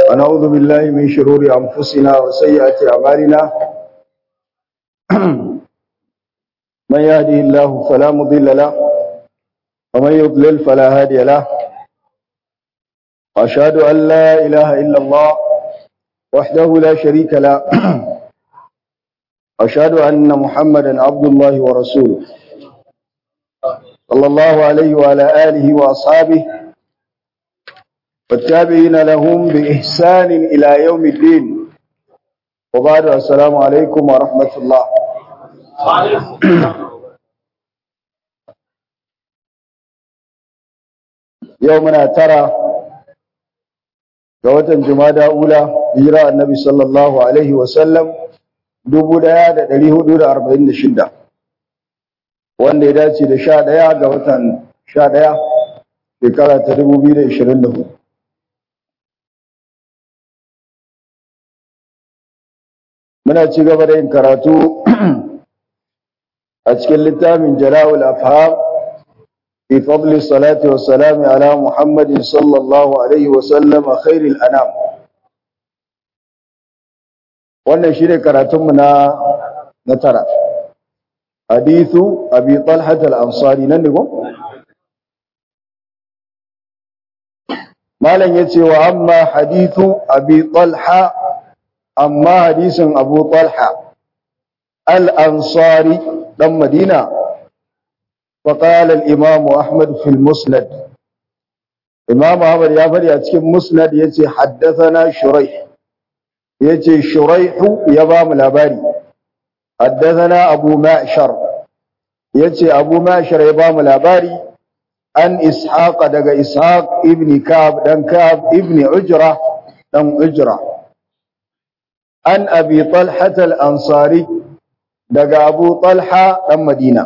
ونعوذ بالله من شرور أنفسنا وسيئات أعمالنا من يهده الله فلا مضل له ومن يضلل فلا هادي له وأشهد أن لا إله إلا الله وحده لا شريك له أشهد أن محمدا عبد الله ورسوله صلى الله عليه وعلى آله وأصحابه والتابعين لهم بإحسان إلى يوم الدين وبعد السلام عليكم ورحمة الله يومنا ترى قوة جمادى أولى هجرة النبي صلى الله عليه وسلم dubu ɗaya da ɗari hudu da arba'in da shida wanda ya dace da sha ɗaya ga watan sha ɗaya shekara ta dubu biyu da ishirin da hudu muna ci gaba da yin karatu a cikin littafin jala'ul afham fi fadli salati wa salami ala muhammadin sallallahu alaihi wa sallama khairil anam wannan shi ne karatunmu na na tara hadithu abi talhat al-ansari nan ne ko malam yace wa amma hadithu abi talha amma hadisin abu talha al-ansari dan madina فقال الإمام أحمد في المسند إمام أحمد يا فري أتكلم مسند يتي حدثنا شريح yace shuraihu ya ba mu labari haddathana abu ma'shar yace abu ma'shar ya ba mu labari an ishaq daga ishaq ibn kab dan kab ibn ujra dan ujra an abi talha al-ansari daga abu talha dan madina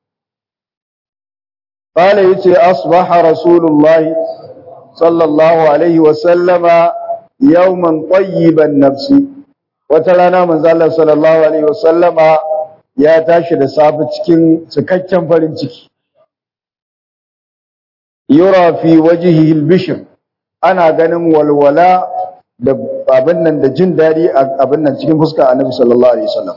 قال يتي أصبح رسول الله صلى الله عليه وسلم yawman tayyiban nafsi wata rana manzo Allah sallallahu alaihi wasallama ya tashi da safe cikin cikakken farin ciki yura fi wajhihi al-bishr ana ganin walwala da abin nan da jin dadi abin nan cikin fuskar Annabi sallallahu alaihi wasallam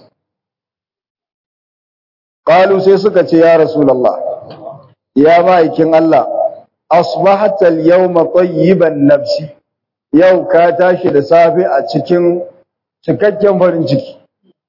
qalu sai suka ce ya rasulullah ya ma'aikin Allah asbahata al-yawma tayyiban nafsi yau ka tashi da safe a cikin cikakken farin ciki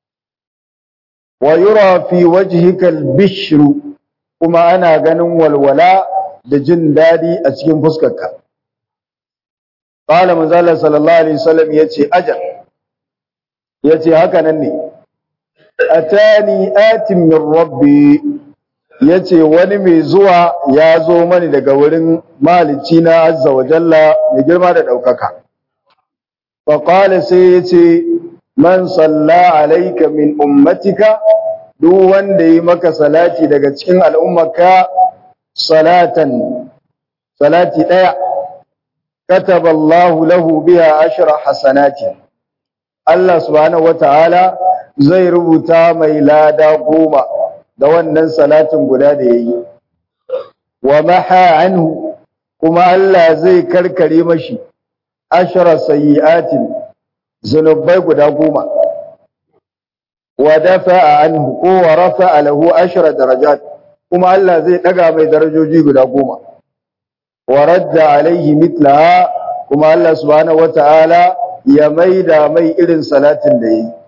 wa yura fi wajhika al-bishru kuma ana ganin walwala da jin dadi a cikin fuskarka qala manzala sallallahu alaihi wasallam yace ajal yace haka nan ne atani atin min rabbi yace wani mai zuwa ya zo mani daga wurin malici na azza wa jalla mai girma da ɗaukaka. Faƙala sai ya ce, Man salla alaika min ummatika, duk wanda yi maka salati daga cikin al'ummaka salatan, salati ɗaya, kataballahu lahu biya ashira hasanati. Allah subhanahu wa ta'ala zai rubuta mai lada goma. da wannan salatin guda da ya yi wa maha anhu kuma Allah zai karkare mashi ashara sayyi'atin zunubai guda goma wa dafa'a anhu ko wa rafa'a lahu ashara darajat kuma Allah zai daga mai darajoji guda goma wa radda alaihi mitlaha kuma Allah subhanahu wata'ala ya maida mai irin salatin da yayi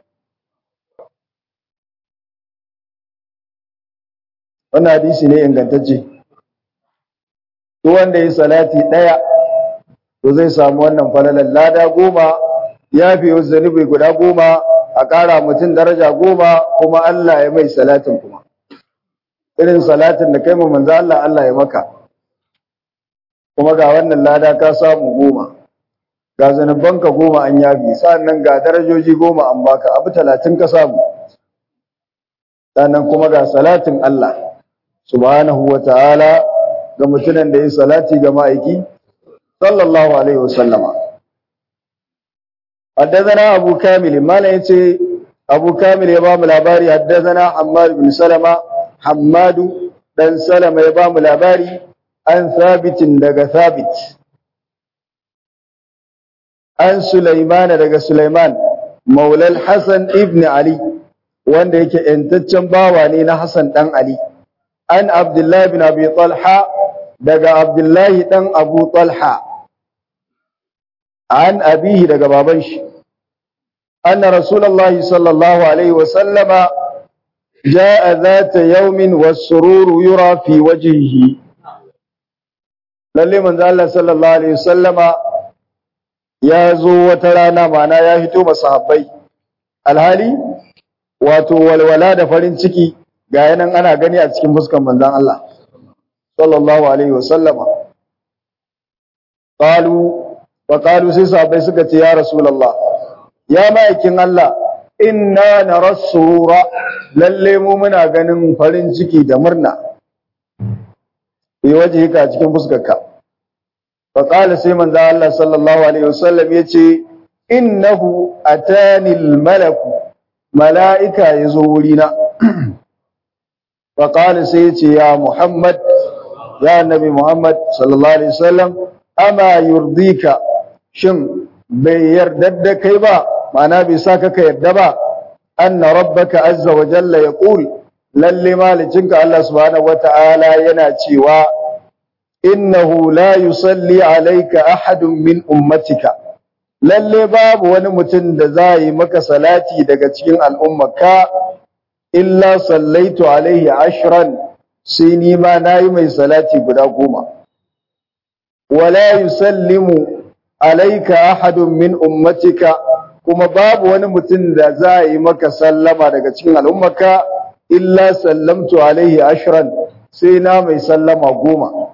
wannan hadisi ne ingantacce duk wanda yi salati ɗaya to zai samu wannan falalan lada goma ya fi zanubi guda goma a ƙara mutum daraja goma kuma Allah ya mai salatin kuma irin salatin da kai mu manzo Allah Allah ya maka kuma ga wannan lada ka samu goma ga zanubanka goma an yafi sannan ga darajoji goma an baka abu talatin ka samu sannan kuma ga salatin Allah subhanahu wa ta'ala ga mutumin da ya salati ga ma'aiki sallallahu alaihi wasallama haddazana abu kamil mala yace abu kamil ya ba mu labari haddazana hammad bin salama hammadu dan salama ya ba mu labari an sabitin daga sabit an Sulaiman daga Sulaiman maulal Hassan ibn Ali wanda yake ‘yantaccen bawa ne na Hassan ɗan Ali, an Abdullahi bin Abi Talha daga Abdullahi ɗan Abu Talha, an abihi daga baban shi, an Rasulallah sallallahu Alaihi wasallama ja a za ta yaumin wasururu yura fi wajihi. Lalle manzo Allah sallallahu Alaihi wasallama ya zo wata rana mana ya hito masahabbai, alhali wato walwala da farin ciki ga yanan ana gani a cikin fuskan manzon Allah sallallahu alaihi wasallama qalu wa qalu sai sahabbai suka ce ya rasulullah ya ma'aikin Allah inna narassura lalle mu muna ganin farin ciki da murna bi wajhika a cikin fuskarka fa qala sai manzon Allah sallallahu alaihi wasallam yace innahu atani al-malaku mala'ika ya zo wurina, faƙali sai ce, Ya Muhammad, ya Nabi Muhammad, sallallahu Alaihi wasallam, ama yurdika, shin bai yarda da kai ba, mana bai sa ka yarda ba, an na rabbaka azza wa jalla ya ƙul, lalle malicinka Allah subhanahu wa ta'ala yana cewa, innahu la yusalli alaika ahadun min ummatika. lalle babu wani mutum da za yi maka salati daga cikin al'ummaka illa sallaitu alaihi ashran sai ni ma nayi mai salati guda goma wala yusallimu alaika ahadun min ummatika kuma babu wani mutum da za yi maka sallama daga cikin al'ummaka illa sallamtu alaihi ashran sai na mai sallama goma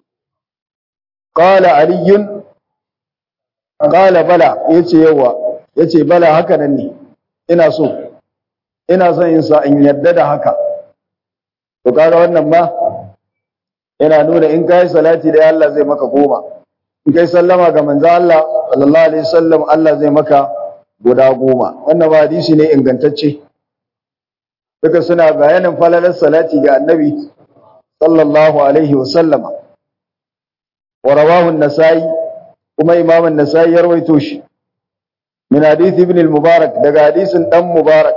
qala aliyun Kala bala ya ce yawa ya ce bala haka nan ne ina so ina son yin sa in yadda da haka to kaga wannan ma yana nuna in kai salati da Allah zai maka goma in kai sallama ga manzo Allah sallallahu alaihi wasallam Allah zai maka guda goma wannan ba hadisi ne ingantacce duka suna bayanin falalar salati ga annabi sallallahu alaihi wasallama wa rawahu an-nasai kuma imam an-nasai ya rawaito shi min hadith ibn al-mubarak daga hadisin dan mubarak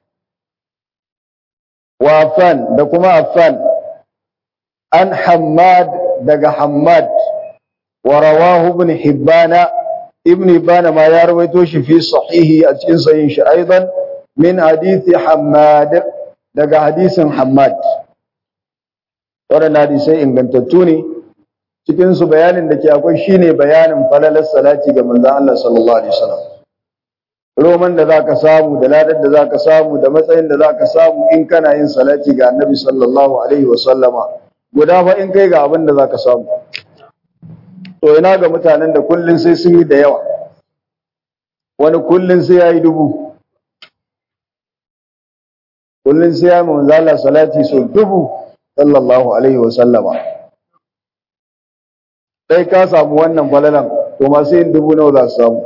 wa affan da kuma affan an hammad daga hammad wa rawahu ibn hibbana ibn hibbana ma ya rawaito shi fi sahihi a cikin sahihin shi aidan min hadithi hammad daga hadisin hammad waɗannan hadisai ingantattu ne cikin su bayanin da ke akwai shine bayanin falalar salati ga manzon Allah sallallahu alaihi wasallam roman da zaka samu da ladar da zaka samu da matsayin da zaka samu in kana yin salati ga annabi sallallahu alaihi wasallama guda fa in kai ga abin da zaka samu to ina ga mutanen da kullun sai sun yi da yawa wani kullun sai yayi dubu kullun sai ya manzo Allah salati so dubu sallallahu alaihi wasallama sai ka samu wannan falalan to masu yin dubu nawa za su samu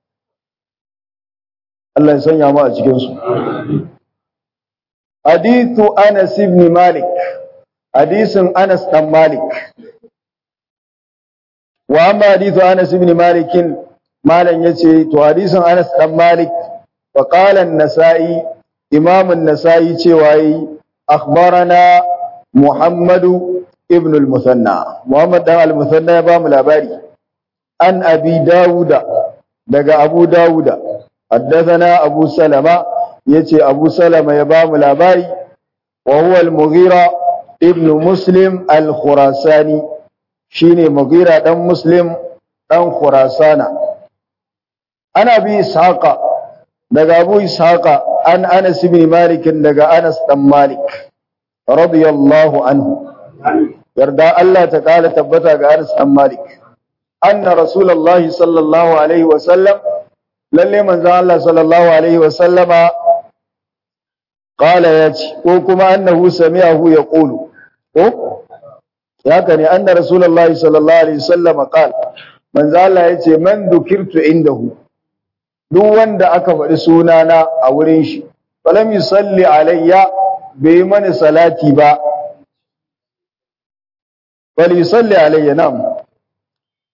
Allah ya sanya mu a cikin su hadithu Anas ibn Malik hadisin Anas dan Malik wa amma hadithu Anas ibn Malik malan yace to hadisin Anas dan Malik fa qala an-Nasa'i Imam an-Nasa'i cewa yi akhbarana Muhammadu ibn al-Musanna Muhammad dan al-Musanna ya ba mu labari an Abi Dawuda daga Abu Dawuda haddathana Abu Salama yace Abu Salama ya ba mu labari wa huwa al-Mughira ibn Muslim al-Khurasani shine Mughira dan Muslim dan Khurasana ana bi Ishaqa daga Abu Ishaqa an Anas ibn Malik daga Anas dan Malik radiyallahu anhu yarda Allah ta kala tabbata ga Anas dan Malik anna rasulullahi sallallahu alaihi wa sallam lalle manzon Allah sallallahu alaihi wa sallama qala yace ko kuma annahu sami'ahu yaqulu ko haka ne anna rasulullahi sallallahu alaihi wa sallama qala manzon Allah yace man dukirtu indahu duk wanda aka faɗi sunana a wurin shi falam yusalli alayya bai mani salati ba bal yusalli alayya nam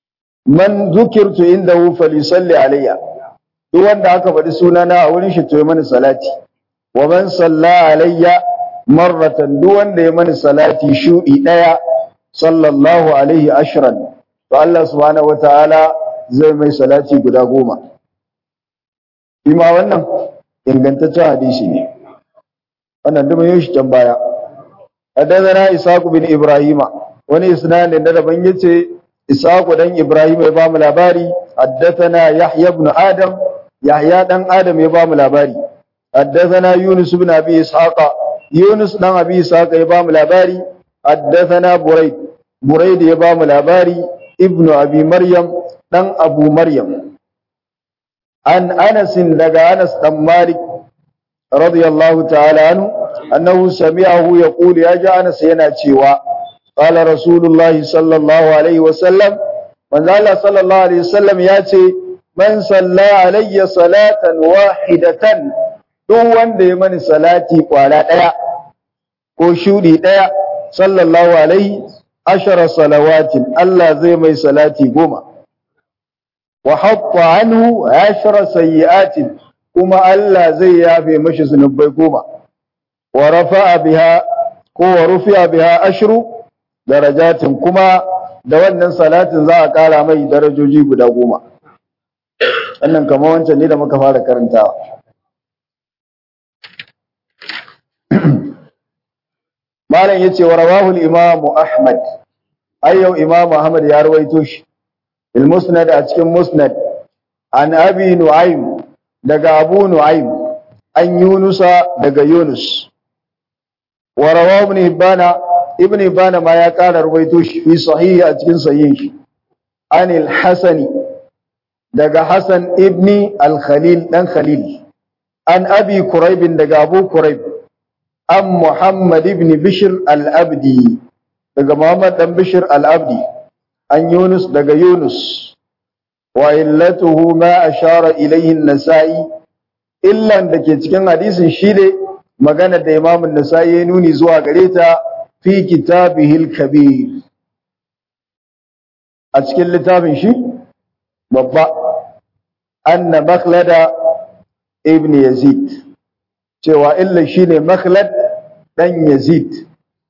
man zukirtu indahu falisalli alayya duk wanda aka faɗi sunana a wurin shi to ya mani salati wa man salla alayya marratan duk wanda ya mani salati shudi daya sallallahu alaihi ashran to Allah subhanahu wataala zai mai salati guda goma ima wannan ingantaccen hadisi ne wannan duk mun shi can baya haddathana ishaq bin ibrahima wani isnadin da daban yace ishaq dan ibrahim ya bamu labari haddathana yahya ibn adam yahya dan adam ya bamu labari haddathana yunus ibn abi ishaq yunus dan abi ishaq ya bamu labari haddathana burayd burayd ya bamu labari ibnu abi maryam dan abu maryam an anas daga anas dan malik radiyallahu ta'ala anhu annahu sami'ahu yaqulu ya ji anas yana cewa qala rasulullahi sallallahu alaihi wasallam manzo Allah sallallahu alaihi wasallam ya ce man salla alayya salatan wahidatan duk wanda ya mani salati kwara daya ko shudi daya sallallahu alaihi ashara salawatin Allah zai mai salati goma wa hatta anhu ashara sayyi'atin kuma Allah zai yafe mashi zunubai goma wa rafa'a biha ko wa rufi'a biha ashru darajatin kuma da wannan salatin za a kara mai darajoji guda goma wannan kamar wancan ne da muka fara karantawa malam yace wa rawahu al-imam ahmad ayyau imam ahmad ya rawaito shi il musnad a cikin musnad an abi nu'aym daga abu nu'aym an yunusa daga yunus wa rawahu ibn hibana ibn hibana ma ya kara rawaito shi fi sahihi a cikin sahihin shi an al-hasani daga hasan ibni al-khalil dan khalil an abi quraib daga abu quraib an muhammad ibn bishr al-abdi daga muhammad dan bishr al-abdi an yunus daga yunus wa illatuhu ma ashara ilayhi an-nasa'i illan da ke cikin hadisin shi ne magana da imam an-nasa'i ya nuni zuwa gare ta fi kitabihil kabir a cikin littafin shi babba anna makhlada ibn yazid cewa illa shine makhlad dan yazid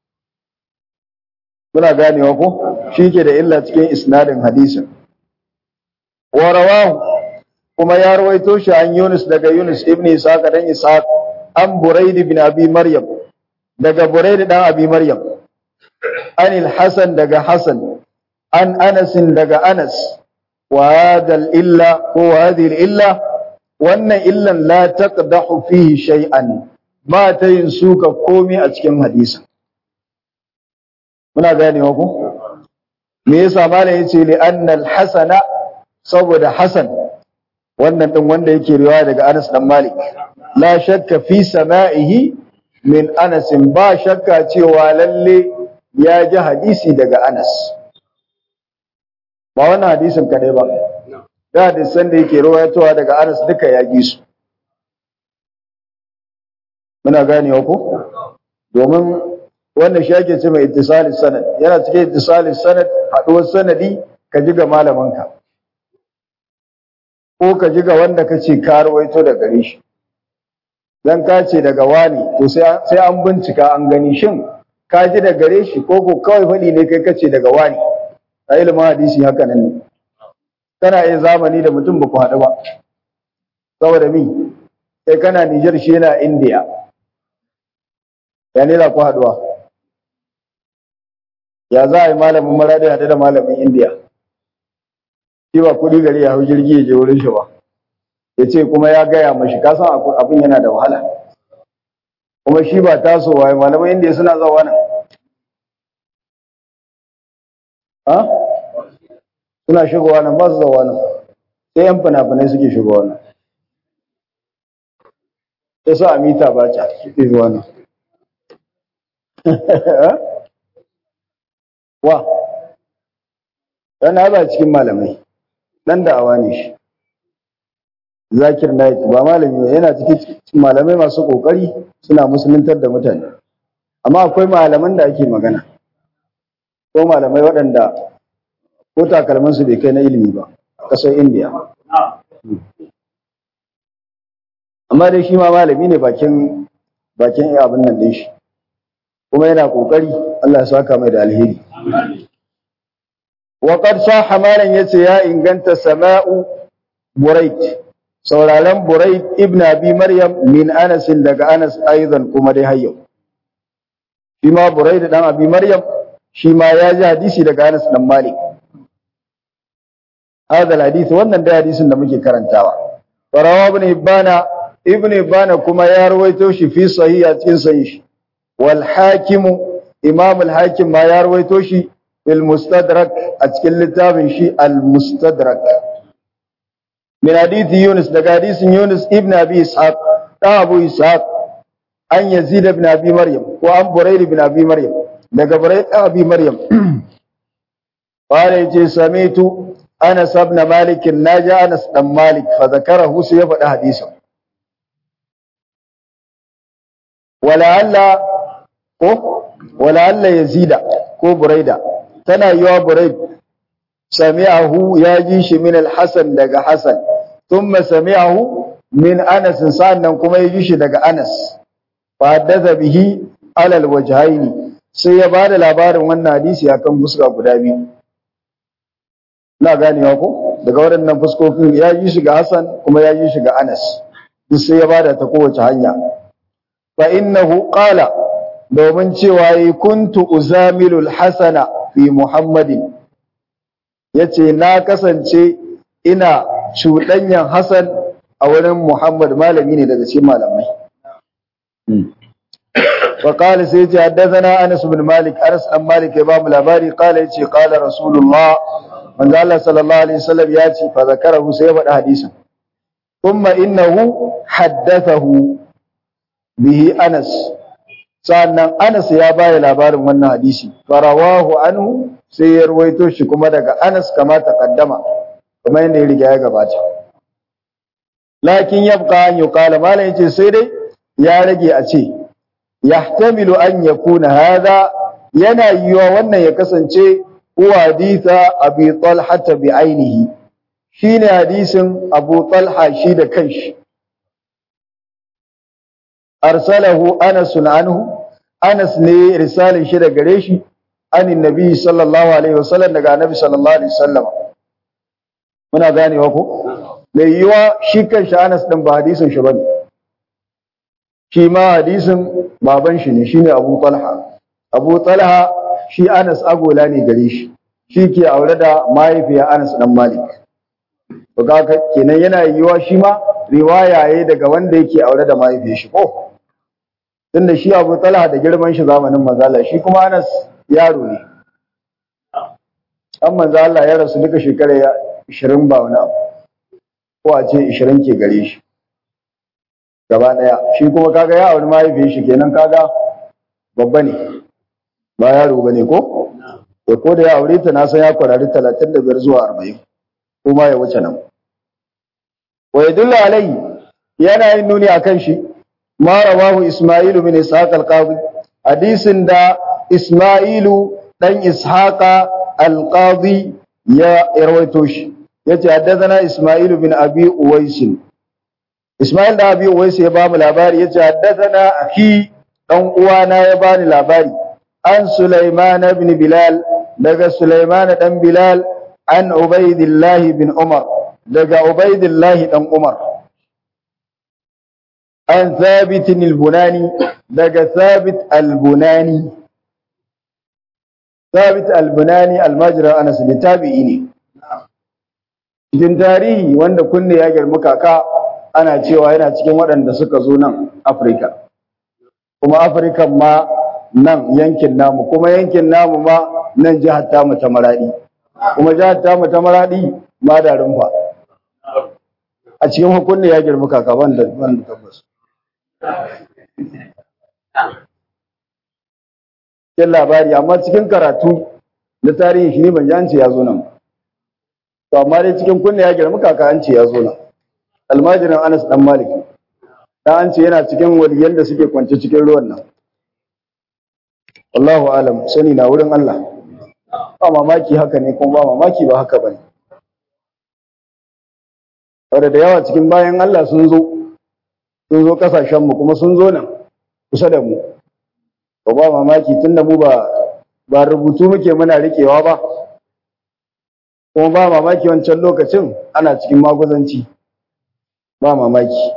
muna ganewa ko shi ke da illa cikin isnadin hadisin wa rawahu kuma ya rawaito shi an Yunus daga Yunus ibn Ishaq dan Ishaq an Buraid ibn Abi Maryam daga Buraid dan Abi Maryam an al-Hasan daga Hasan an Anas daga Anas wa hadha illa ko hadhihi illa wannan illan la taqdahu fihi shay'an ba ta yin suka komai a cikin hadisin muna ganewa ko me yasa malam yace li anna al-hasana saboda hasan wannan din wanda yake riwaya daga Anas dan Malik la shakka fi sama'ihi min Anas ba shakka cewa lalle ya ji hadisi daga Anas ba wannan hadisin kadai ba da hadisan da yake riwayatowa daga Anas duka ya ji su muna ganewa ko domin wannan shi ake ce mai ittisali sanad yana cikin ittisali sanad haduwar sanadi ka ji ga malamanka ko ka ji ga wanda ka ce ka rawaito da gare shi dan ka ce daga wani to sai an bincika an gani shin ka ji da gare shi ko ko kawai faɗi ne kai kace daga wani a ilimin hadisi haka nan ne kana yin zamani da mutum ba ku haɗu ba saboda mi sai kana Nijar shi yana India ya ne ku haɗuwa ya za a yi malamin maradi haɗu da malamin India shi ba kuɗi gari ya hau jirgi ya je wurin shi ba ya ce kuma ya gaya mashi ka san abin yana da wahala kuma shi ba tasowa ya malaman indiya suna zawa nan ha suna shigowa nan ba su zawa nan sai yan fina-finai suke shigowa nan ya sa a mita ba ca suke zuwa nan wa yana ba cikin malamai dan da'awa ne shi zakir naik ba malami yana cikin malamai masu kokari suna musuluntar da mutane amma akwai malaman da ake magana ko malamai waɗanda ko takalman su bai kai na ilimi ba kasar indiya amma dai shi ma malami ne bakin bakin abin nan din shi kuma yana kokari Allah ya saka mai da alheri wa qad sahha malan yace ya inganta sama'u burayt sauraron burayt ibn abi maryam min anas daga anas aidan kuma dai hayyo shi ma burayt dan abi maryam shi ma ya ji hadisi daga anas dan malik هذا الحديث wannan da hadisin da muke karantawa farawa ibn ibana ibn ibana kuma ya rawaito shi fi sahih a cikin sahih shi wal hakim imam al hakim ma ya rawaito shi fil mustadrak a cikin littafin shi al mustadrak min hadith yunus daga hadisin yunus ibn abi ishaq da abu ishaq an yazid ibn abi maryam ko an burayd ibn abi maryam daga burayd ibn abi maryam qala yace samitu Anas ibn Malik naji Anas dan Malik fa zakarahu sai ya faɗi hadisin wala alla ko wala alla yazida ko buraida tana yiwa buraid sami'ahu ya ji shi min al-Hasan daga Hasan thumma sami'ahu min Anas sannan kuma ya ji shi daga Anas fa haddatha bihi ala al-wajhaini sai ya bada labarin wannan hadisi akan fuska guda biyu na ganewa ko daga waɗannan fuskokin ya yi shi ga Hassan kuma ya yi shi ga Anas duk sai ya bada ta kowace hanya fa innahu qala domin cewa yi kuntu uzamilu hasana fi Muhammadin yace na kasance ina cuɗanyan Hassan a wurin Muhammad malami ne daga cikin malamai فقال سيتي حدثنا انس بن مالك انس بن مالك يا باب labari قال يتي قال رسول الله manzo Allah sallallahu alaihi wasallam ya ce fa zakarahu sai ya faɗi hadisin kuma innahu haddathahu bihi Anas sannan Anas ya baya labarin wannan hadisi farawahu anhu sai ya ruwaito shi kuma daga Anas kama taqaddama kuma yanda ya riga ya gabata lakin yabqa an yuqala malan yace sai dai ya rage a ce yahtamilu an yakuna hadha yana yiwa wannan ya kasance huwa haditha abi talha bi ainihi shine hadisin abu talha shi da kanshi arsalahu anas anhu anas ne risalin shi da gare shi anin nabi sallallahu alaihi wasallam daga annabi sallallahu alaihi wasallam muna ganewa ko mai yiwa shi kanshi anas din ba hadisin shi bane shi ma hadisin baban shi ne shine abu talha abu talha shi Anas agola ne gare shi shi ke aure da mahaifiya Anas dan Malik to kaga kenan yana yiwa shi ma riwaya yayi daga wanda yake aure da mahaifiyar shi ko tunda shi Abu Talha da girman shi zamanin manzala shi kuma Anas yaro ne an manzala ya rasu duka shekara 20 ba wani abu ko a ce 20 ke gare shi gaba daya shi kuma kaga ya aure mahaifiyar shi kenan kaga babba ne ba yaro bane ko ya ko da ya aure ta na san ya kwarari 35 zuwa 40 kuma ya wuce nan wa yadullu alai yana yin nuni akan shi ma rawahu isma'ilu min ishaq al-qadi hadisin da isma'ilu dan ishaqa al-qadi ya rawaito shi yace haddathana isma'ilu bin abi uwais isma'il da abi uwais ya ba mu labari yace haddathana akhi dan uwana ya bani labari an Sulaiman ibn Bilal daga Sulaiman dan Bilal an Ubaidillah bin Umar daga Ubaidillah dan Umar an Thabit al-Bunani daga Thabit al-Bunani Thabit al-Bunani al-Majra Anas bin tabi'i ne cikin tarihi wanda kunne ya girma kaka ana cewa yana cikin waɗanda suka zo nan Afirka kuma Afirka ma nan yankin namu kuma yankin namu ma nan jihar tamu ta maradi kuma jihar tamu ta maradi ma da rumfa a cikin hukunni ya girma kaka ban da ban da tabbas cikin labari amma cikin karatu na tarihi shi ne ban ji an ce ya zo nan to amma dai cikin kunne ya girma kaka an ce ya zo nan almajirin anas dan malik dan an ce yana cikin waliyan da suke kwance cikin ruwan nan wallahu alam sani na wurin Allah ba mamaki haka ne kuma ba mamaki ba haka bane saboda da yawa cikin bayan Allah sun zo sun zo kasashen mu kuma sun zo nan kusa da mu ba ba mamaki tunda mu ba ba rubutu muke muna rikewa ba kuma ba mamaki wancan lokacin ana cikin maguzanci ba mamaki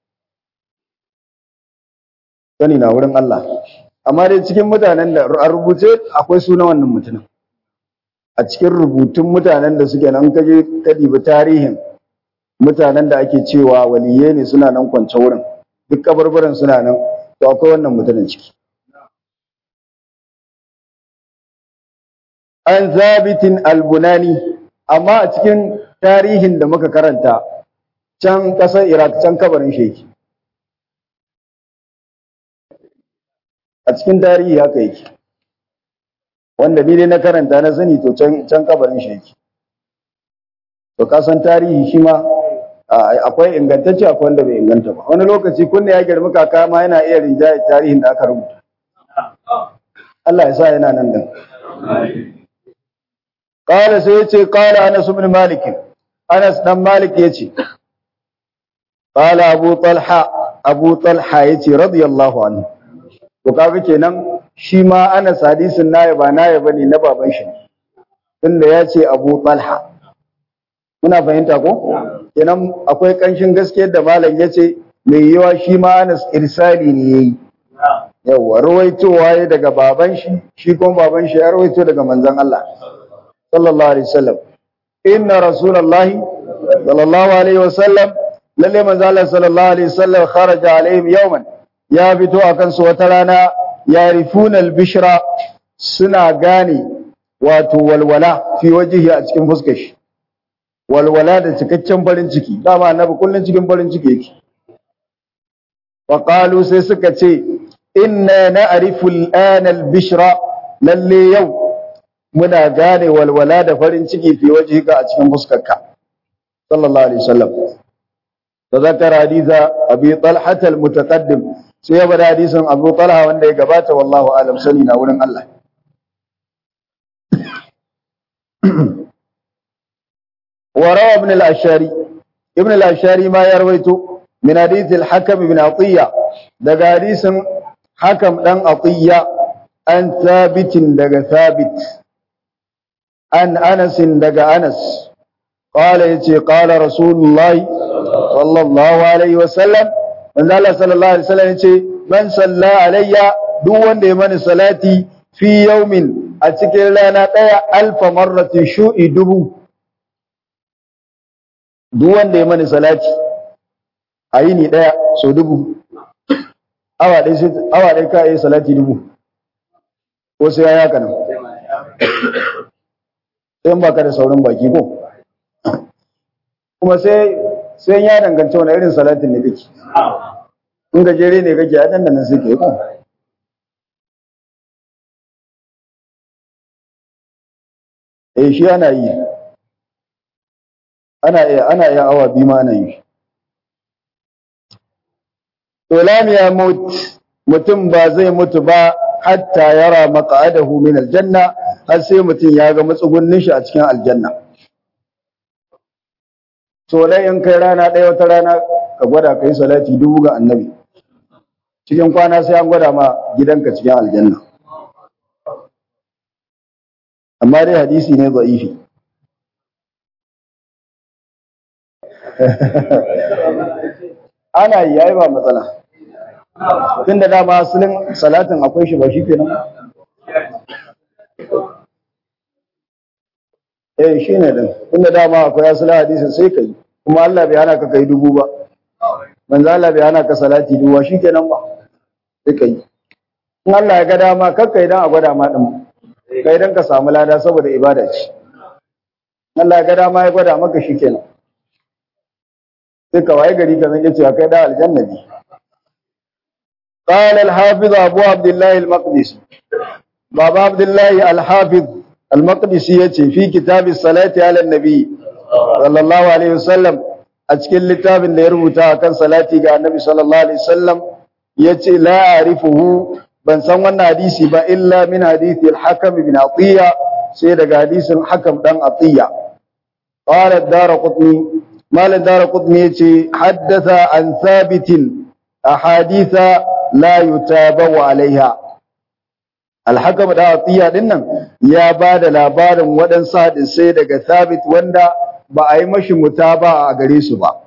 sani na wurin Allah amma dai cikin mutanen da a rubuce akwai suna wannan mutumin a cikin rubutun mutanen da suke nan kaje ka dibi tarihin mutanen da ake cewa waliye ne suna nan kwance wurin duk kabarbaran suna nan to akwai wannan mutumin ciki an zabitin albunani amma a cikin tarihin da muka karanta can ƙasar iraq can kabarin sheki a cikin tarihi haka yake wanda ni dai na karanta na sani to can can kabarin shi yake to ka san tarihi shi ma akwai ingantacce akwai wanda bai inganta ba wani lokaci kunne ya girma kaka ma yana iya rinjaye tarihin da aka rubuta Allah ya sa yana nan din qala sai yace qala Anas ibn Malik Anas dan Malik yace qala Abu Talha Abu Talha yace radiyallahu anhu to kaga kenan shi ma Anas hadisin nayi ba nayi bane na baban shi tunda ya ce Abu Talha muna fahimta ko kenan akwai kanshin gaskiyar da malam yace mai yiwa shi ma Anas irsali ne yayi yawa rawaitowa ya daga baban shi shi kuma baban shi ya rawaito daga manzon Allah sallallahu alaihi wasallam inna rasulullahi sallallahu alaihi wasallam lalle manzon Allah sallallahu alaihi wasallam kharaja alaihim yawman ya fito a kansu wata rana ya rifunan bishira suna gane wato walwala fi wajihi a cikin fuskar shi walwala da cikakken farin ciki dama annabi kullun cikin farin ciki yake wa qalu sai suka ce inna na'rifu al'ana al-bishra lalle yau muna gane walwala da farin ciki fi wajhika a cikin fuskarka sallallahu alaihi wasallam تذكر حديث أبي طلحة المتقدم sai ya bada hadisin Abu Talha wanda ya gabata wallahu alam sani na wurin Allah wa rawa ibn al-ashari ibn al-ashari ma ya rawaito min hadith al-hakam ibn atiya daga hadisin hakam dan atiya an thabitin daga thabit an anas daga anas qala yace qala rasulullahi sallallahu alaihi wasallam manzo Allah sallallahu alaihi wasallam yace man salla alayya duk wanda ya mani salati fi yawmin a cikin rana daya alfa marratin shu'i dubu duk wanda ya mani salati a yini daya so dubu awa dai sai awa dai ka yi salati dubu ko sai ya yaka nan sai ba ka da saurin baki ko kuma sai sai ya danganci wani irin salatin ne kake in gajere ne kake a nan sai ke ko eh shi ana yi ana iya ana iya awa biyu ma ana yi to lam ya mut mutum ba zai mutu ba hatta yara maq'adahu min aljanna har sai mutum ya ga matsugunnin shi a cikin aljanna to dai in kai rana ɗaya wata rana ka gwada kai salati dubu ga annabi cikin kwana sai an gwada ma gidanka cikin aljanna amma dai hadisi ne za'ifi ana yi yayi ba matsala tunda dama asalin salatin akwai shi ba shi kenan eh shi ne din tunda dama akwai asalin hadisin sai kai kuma Allah bai hana ka kai dubu ba manzo Allah bai hana ka salati dubu ba shikenan ba sai kai in Allah ya ga dama kakkai dan a gwada ma din kai dan ka samu lada saboda ibada ce Allah ya ga dama ya gwada maka shikenan sai ka waye gari ka zan cewa kai da aljanna ne قال الحافظ أبو عبد الله المقدسي بابا عبد الله الحافظ المقدسي يتي في كتاب الصلاة على النبي صلى الله عليه وسلم أتكل لتاب اللي يربطها كان صلاتي على النبي صلى الله عليه وسلم يتي لا أعرفه بن سوى حديثي با إلا من حديث الحكم بن عطية sai daga hadisin hakam dan atiya qala ad-darqutni mal ad-darqutni yace haddatha an thabitin ahaditha la yutabawu alaiha al-hakam da atiya dinnan ya bada labarin waɗansu hadisai daga thabit wanda ba a yi mashi mutaba a gare su ba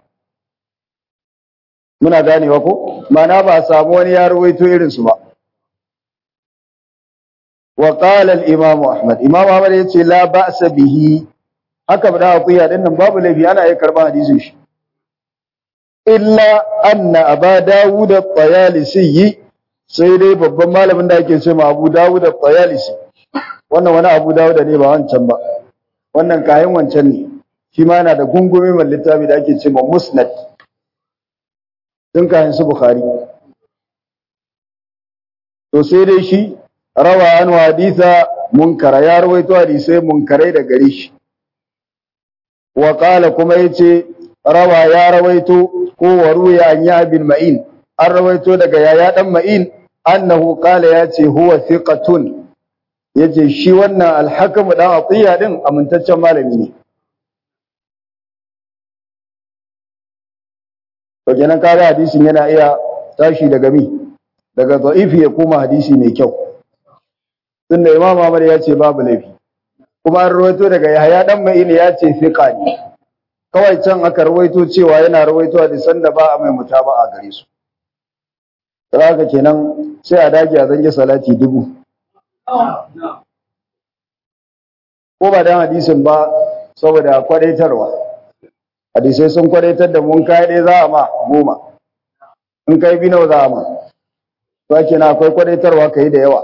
muna ganewa ko mana ba a samu wani ya rawaito irin su ba wa qala al-imam ahmad imam ahmad yace la ba'sa bihi haka da akuya din nan babu laifi ana iya karban hadisin shi illa anna aba dawud at-tayalisi sai dai babban malamin da ake cewa abu dawud at-tayalisi wannan wani abu dawud ne ba wancan ba wannan kayan wancan ne shi ma yana da gungume mai littafi da ake cewa musnad din kayan su bukhari to sai dai shi rawa an haditha munkara ya rawaito hadisai munkarai da gare shi wa qala kuma yace rawa ya rawaito ko waruya an ya bin ma'in an rawaito daga yaya dan ma'in annahu qala yace huwa thiqatun yace shi wannan al-hakim dan atiya din amintaccen malami ne to kenan kaga hadisin yana iya tashi daga mi daga da'ifi ya koma hadisi mai kyau tunda imam Ahmad ya ce babu laifi kuma an rawaito daga Yahya dan Ma'in ya ce fiqa ne kawai can aka rawaito cewa yana rawaito hadisan da ba a mai mutaba'a gare su haka kenan sai a dage a zange salati dubu ko ba dan hadisin ba saboda kwadaitarwa hadisai sun kwadaitar da mun kai dai za a ma goma in kai bi nawa za a ma to kenan akwai kwadaitarwa kai da yawa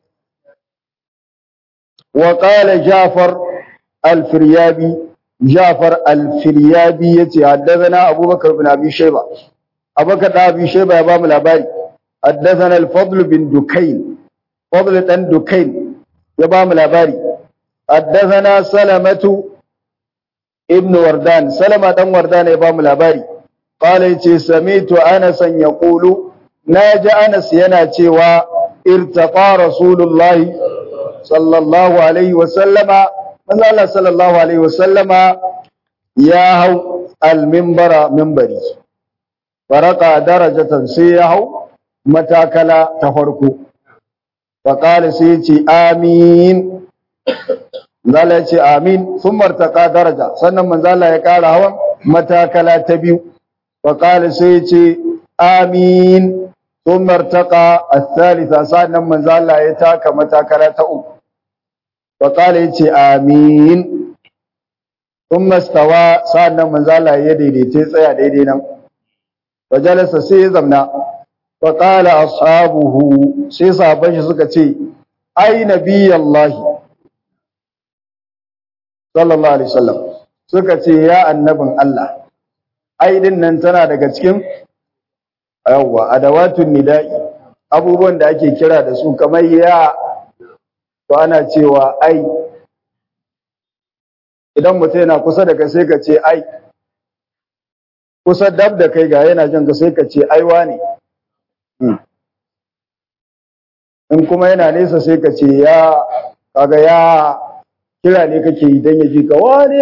وقال جعفر الفريابي جعفر الفريابي يتي حدثنا أبو بكر بن أبي شيبة أبو بكر بن أبي شيبة يبام الأباري حدثنا الفضل بن دكين فضل بن دكين يبام الأباري حدثنا سلمة ابن وردان سلمة بن وردان يبام الأباري قال يتي سميت أنسا يقول ناجى أنس يناتي وارتقى رسول الله sallallahu alaihi wasallama manzo Allah sallallahu alaihi wasallama ya hau al-minbara minbari faraka darajatan sai ya hau matakala ta farko fa qala sai ce amin zalla ce amin sun martaka daraja sannan manzo Allah ya kara hawan matakala ta biyu fa qala sai ce amin sun martaka al-thalitha sannan manzo Allah ya taka matakala ta uku faƙala ya ce amin sun mastawa sa'an nan manzala ya daidaita tsaya daidai nan fajalasa sai ya zamna faƙala ashabuhu sai sabon shi suka ce ai nabiyallahi sallallahu alaihi wasallam suka ce ya annabin Allah ai din nan tana daga cikin yawwa adawatun nida'i abubuwan da ake kira da su kamar ya to ana cewa ai idan mutum yana kusa da kai sai ka ce ai kusa dab da kai ga yana jin ka sai ka ce ai wane in kuma yana nesa sai ka ce ya kaga ya kira ne kake yi don ya ji ka wane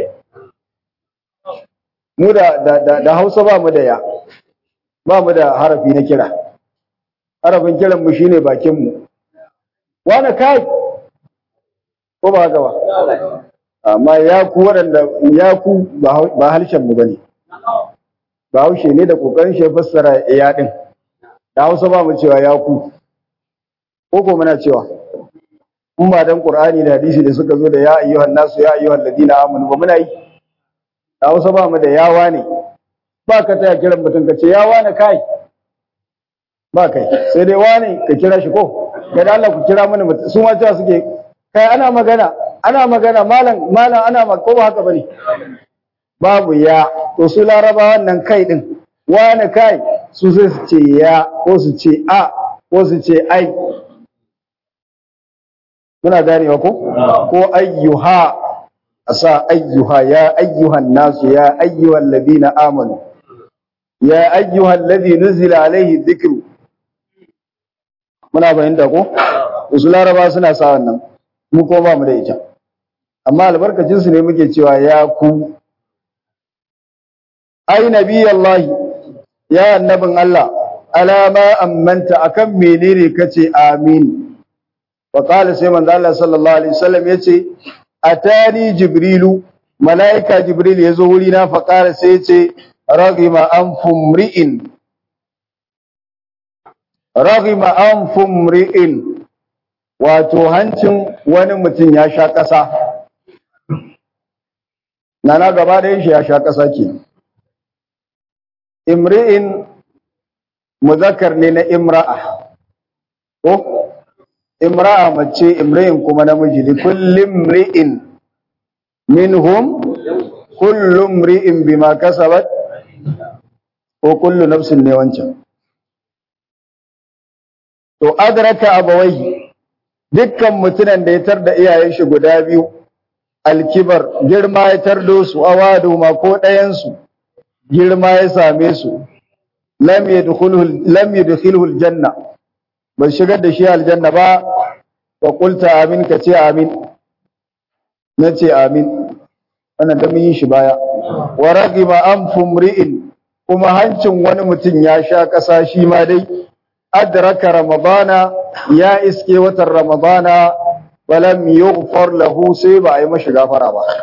mu da, da, hausa ba mu da ya ba mu da harafi na kira harafin kiran mu shine bakin mu wane kai ko ba haka ba amma ya ku waɗanda ya ku ba harshen mu bane ba haushe ne da kokarin shi fassara ya din da Hausa ba mu cewa ya ku ko ko muna cewa in ba dan Qur'ani da hadisi da suka zo da ya ayyuhan nasu ya ayyuhan ladina amanu ba muna yi da Hausa ba mu da yawa ne ba ka taya kiran mutum ka ce ya wane kai ba kai sai dai wane ka kira shi ko ga Allah ku kira mana mutum su ma cewa suke kai ana magana ana magana malam malam ana magana ko ba haka bane babu ya to su laraba wannan kai din wani kai su sai su ce ya ko su ce a ko su ce ai muna ganewa ko ko ayyuha asa ayyuha ya ayyuhan nasu ya ayyuhal ladina amanu ya ayyuhal ladhi nuzila alaihi dhikru muna fahimta ko wasu laraba suna sa wannan mu ko ba mu da ita amma albarkacin su ne muke cewa ya ku ai nabiyallahi ya annabin Allah alama ammanta akan menene kace amin wa qala sai manzo Allah sallallahu alaihi wasallam yace atani jibrilu malaika jibril yazo wuri na fa qala sai yace raghima anfum ri'in raghima anfum ri'in wato hancin wani mutum ya sha ƙasa nana gaba da shi ya sha ƙasa ke imri'in muzakkar ne na imra'a ko imra'a mace imri'in kuma namiji li kulli imri'in minhum kullu imri'in bima kasabat ko kullu nafsin ne wancan to adraka abawai dukkan mutunan da ya tarda iyayen shi guda biyu alkibar girma ya tardo su awadu ma ko ɗayan su girma ya same su lam yadkhuluhu lam yadkhuluhu aljanna ba shigar da shi aljanna ba wa qulta amin ka ce amin nace amin wannan da mun yi shi baya wa ragiba anfum ri'in kuma hancin wani mutum ya sha kasa shi ma dai adraka ramadana ya iske watan ramadana balam yughfar lahu sai ba a yi mashi gafara ba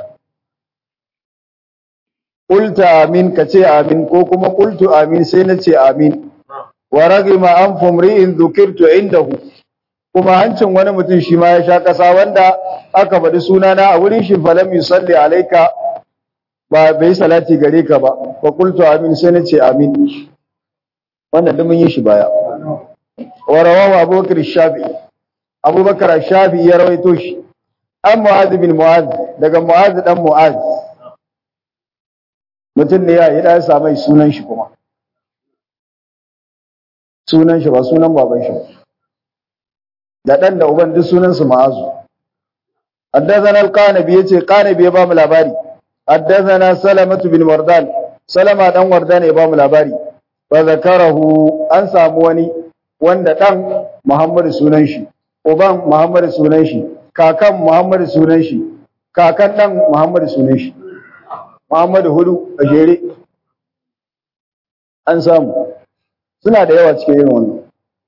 Kulta amin ka ce amin ko kuma kultu amin sai na ce amin. Wa ragima an fumri'in dhukirtu indahu. Kuma hancin wani mutum shi ma ya sha ƙasa wanda aka faɗi sunana a wurin shi falam yusalli alaika ba bai salati gare ka ba. Wa kultu amin sai na ce amin. Wannan da mun yi shi baya. Wa rawahu Abubakar Shafi'i. Abubakar Shafi'i ya rawaito shi. An Mu'adh bin Mu'adh daga Mu'adh dan Mu'adh. mutum ne ya yi ɗaya samai sunan shi kuma sunan shi ba sunan baban shi da ɗan da uban duk sunansu ma'azu haddazana al-qanabi yace qanabi ya ba mu labari haddazana salamatu bin wardan salama dan wardan ya ba mu labari fa zakarahu an samu wani wanda dan muhammad sunan shi uban muhammad sunan shi kakan muhammad sunan shi kakan dan muhammad sunan shi Muhammadu hudu a jere an samu suna da yawa cikin irin wannan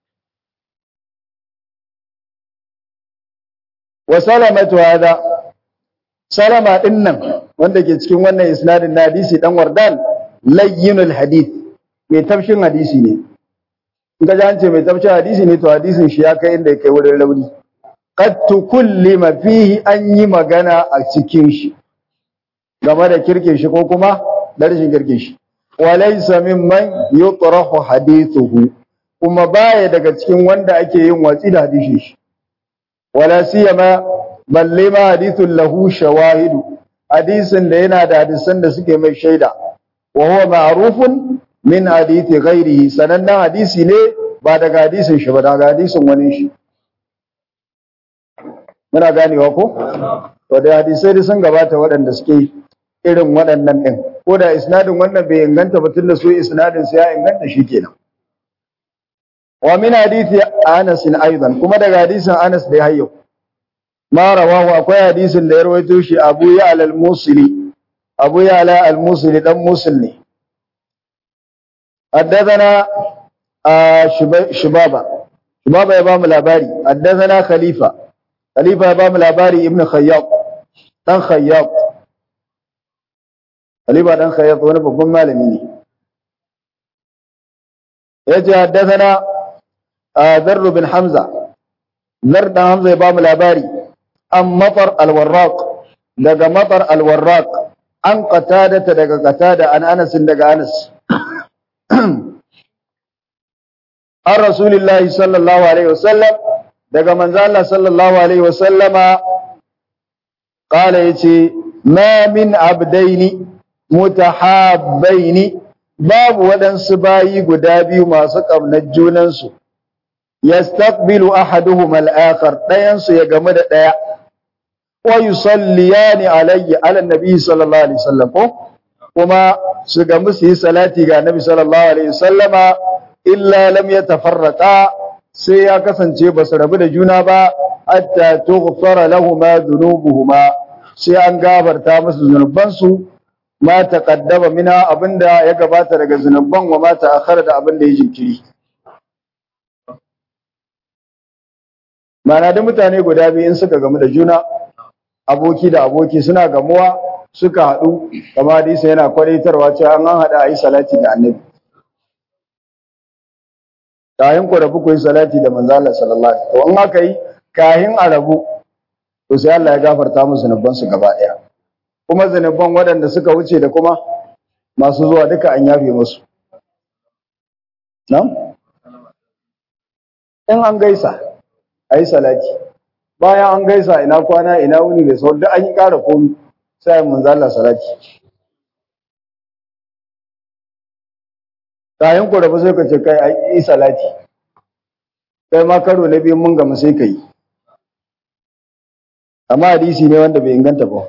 wa salamatu hada salama din nan wanda ke cikin wannan isnadin na hadisi dan wardan layyinul hadith mai tafshin hadisi ne in ka ji an ce mai tafshin hadisi ne to hadisin shi ya kai inda ya kai wurin rauni qad tukullima fihi an yi magana a cikin shi game da kirkin shi ko kuma da rashin kirkin shi walaysa mimman yutrahu hadithuhu kuma baya daga cikin wanda ake yin watsi da hadisin shi wala siyama balle ma hadithun lahu shawahidu hadisin da yana da hadisan da suke mai shaida wa huwa ma'rufun min hadithi ghairihi sanannen hadisi ne ba daga hadisin shi ba daga hadisin wani shi muna ganewa ko to da hadisai da sun gabata waɗanda suke irin waɗannan ɗin ko da isnadin wannan bai inganta ba tun da su isnadin su ya inganta shi kenan wa min hadithi Anas aidan kuma daga hadisin Anas da hayyo ma rawahu akwai hadisin da ya rawaito shi Abu Ya'la al-Musili Abu Ya'la al-Musili dan Musil ne حدثنا شبابا شبابا ya bamu labari حدثنا خليفة خليفة ya bamu labari ibn Khayyat dan Khayyat Khalifa dan Khayyat wani babban malami ne yace haddathana Dharr bin Hamza Dharr dan Hamza ya bamu labari an Matar al-Warraq daga Matar al-Warraq an qatada daga qatada an Anas daga Anas an Rasulullahi sallallahu alaihi wasallam daga manzo Allah sallallahu alaihi wasallama qala yace ma min abdaini mutahabbaini babu waɗansu bayi guda biyu masu ƙaunar junansu yastaqbilu ahaduhuma al-akhar ɗayan su ya game da ɗaya wa yusalliyani alayya ala nabi sallallahu alaihi wasallam ko kuma su gamu su yi salati ga nabi sallallahu alaihi wasallama illa lam yatafarraqa sai ya kasance ba su rabu da juna ba hatta tughfara lahumu dhunubuhuma sai an gafarta musu zunubansu ma taqaddama mina abinda ya gabata daga zunuban wa ma ta'akhkhara da abinda ya jinkiri Mana da mutane guda biyu in suka gamu da juna aboki da aboki suna gamuwa suka haɗu kama hadisi yana kwalitarwa cewa an haɗa a yi salati da annabi kayan ku rabu ku yi salati da manzo Allah sallallahu alaihi wasallam to in aka yi kayan a rabu to sai Allah ya gafarta musu zunuban su gaba ɗaya kuma zunuban waɗanda suka wuce da kuma masu zuwa duka an yafe musu nan in an gaisa a yi salati bayan an gaisa ina kwana ina wuni da sauran duk an yi ƙara komi sai mun zalla salati kayan ku rabu sai ka ce kai ai yi salati kai ma karo na biyu mun gama sai ka yi amma hadisi ne wanda bai inganta ba